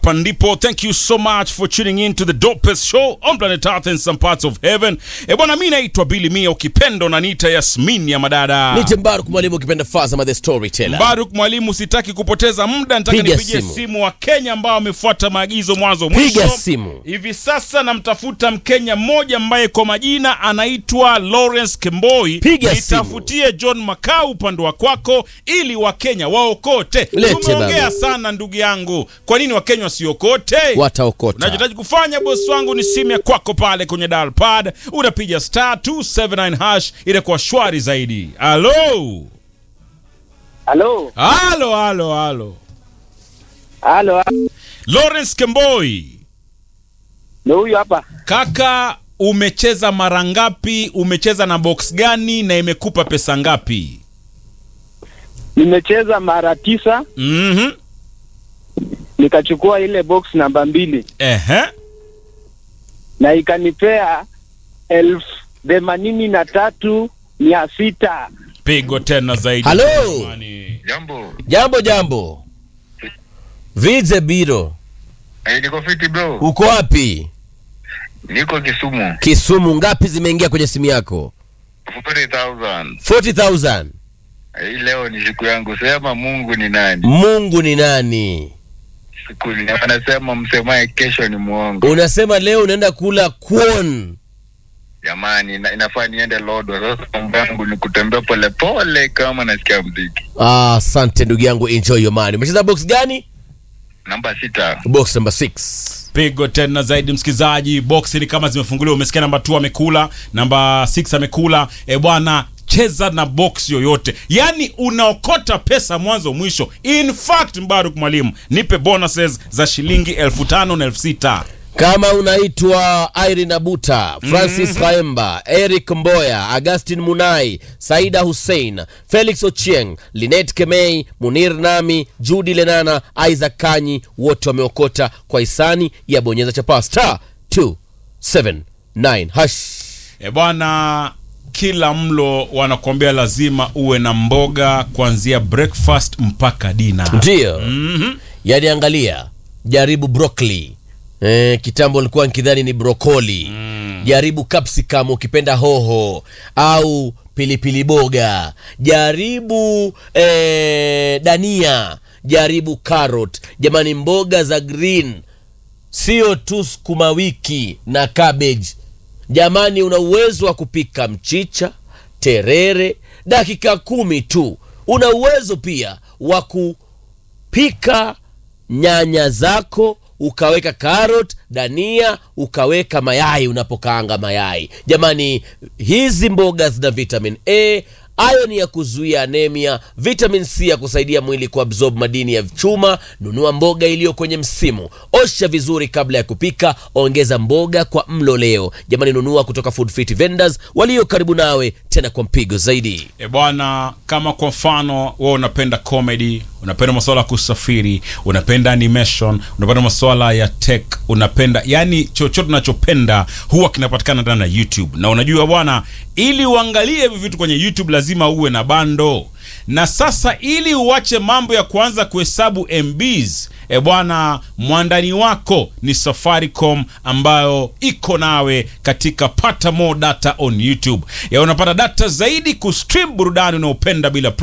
hapa ndipo. Thank you so much for tuning in to the dopest show on planet Earth and some parts of heaven. E bwana, mi naitwa Billy Mia, ukipendo na nita Yasmin ya madada Nite Mbaruk mwalimu ukipenda Fazama the storyteller. Baruk mwalimu, sitaki kupoteza muda, nataka Piga nipigie simu. simu wa Kenya ambao wamefuata maagizo mwanzo Piga mwisho. simu. Hivi sasa namtafuta Mkenya mmoja ambaye kwa majina anaitwa Lawrence Kemboi. Piga Nitafutie John Makau upande wa kwako ili Wakenya waokote. Lete Tumeongea baba. sana ndugu yangu, kwa nini Wakenya wasiokote? Wataokota. Unachohitaji kufanya bosi wangu ni simu ya kwako pale kwenye dial pad, unapiga star 279 hash, itakuwa shwari zaidi. Halo, Halo, halo, halo, halo. halo, Lawrence Kemboi, ndo huyu hapa. kaka, umecheza mara ngapi? Umecheza na box gani na imekupa pesa ngapi? Nimecheza mara tisa Mhm. nikachukua ile box namba mbili Ehe. na ikanipea elfu themanini na tatu mia sita. Pigo tena zaidi. Halo. Jamani. Jambo. Jambo jambo. Vize Biro. Eh, niko fiti bro. Uko wapi? Niko Kisumu. Kisumu ngapi zimeingia kwenye simu yako? 40,000. 40,000. Eh, Hii leo ni siku yangu. Sema Mungu ni nani? Mungu ni nani? Siku ni wanasema msemaye kesho ni muongo. Unasema leo unaenda kula kwon. Jamani, ina, inafaa niende Lodwa. Sasa mambo yangu ni kutembea polepole kama nasikia mziki. Ah, asante ndugu yangu, enjoy your money. Umecheza box gani? Namba sita. Box number 6. Pigo tena zaidi msikilizaji, box ni kama zimefunguliwa. Umesikia namba 2 amekula, namba 6 amekula. E bwana, cheza na box yoyote, yaani unaokota pesa mwanzo mwisho. In fact, Mbaruk mwalimu, nipe bonuses za shilingi elfu tano na elfu sita. Kama unaitwa Irene Abuta, Francis Kaemba, Eric Mboya, Augustin Munai, Saida Hussein, Felix Ochieng, Linet Kemei, Munir Nami, Judy Lenana, Isaac Kanyi, wote wameokota kwa hisani ya bonyeza chapa star 279 hash. E bwana, kila mlo wanakuambia lazima uwe na mboga kuanzia breakfast mpaka dina. Ndio. Mhm. Yaani angalia, jaribu broccoli. Eh, kitambo nilikuwa nikidhani ni brokoli. Jaribu capsicum ukipenda hoho au pilipili boga. Jaribu eh, dania, jaribu carrot. Jamani mboga za green sio tu sukuma wiki na cabbage. Jamani, una uwezo wa kupika mchicha, terere, dakika kumi tu. Una uwezo pia wa kupika nyanya zako ukaweka carrot, dania, ukaweka mayai unapokaanga mayai. Jamani, hizi mboga zina vitamin A, iron ya kuzuia anemia, vitamin C ya kusaidia mwili kuabsorb madini ya chuma. Nunua mboga iliyo kwenye msimu, osha vizuri kabla ya kupika, ongeza mboga kwa mlo leo. Jamani, nunua kutoka Food Fit Vendors walio karibu nawe, tena kwa mpigo zaidi. E bwana, kama kwa mfano wewe unapenda comedy, unapenda masuala ya kusafiri, unapenda animation, unapenda masuala ya tech, unapenda yani chochote unachopenda huwa kinapatikana ndani ya YouTube. Na unajua bwana, ili uangalie hivi vitu kwenye YouTube lazima uwe na bando. Na sasa ili uache mambo ya kuanza kuhesabu MBs, e bwana, mwandani wako ni Safaricom ambayo iko nawe katika pata more data on YouTube. Ya unapata data zaidi kustream burudani unaopenda bila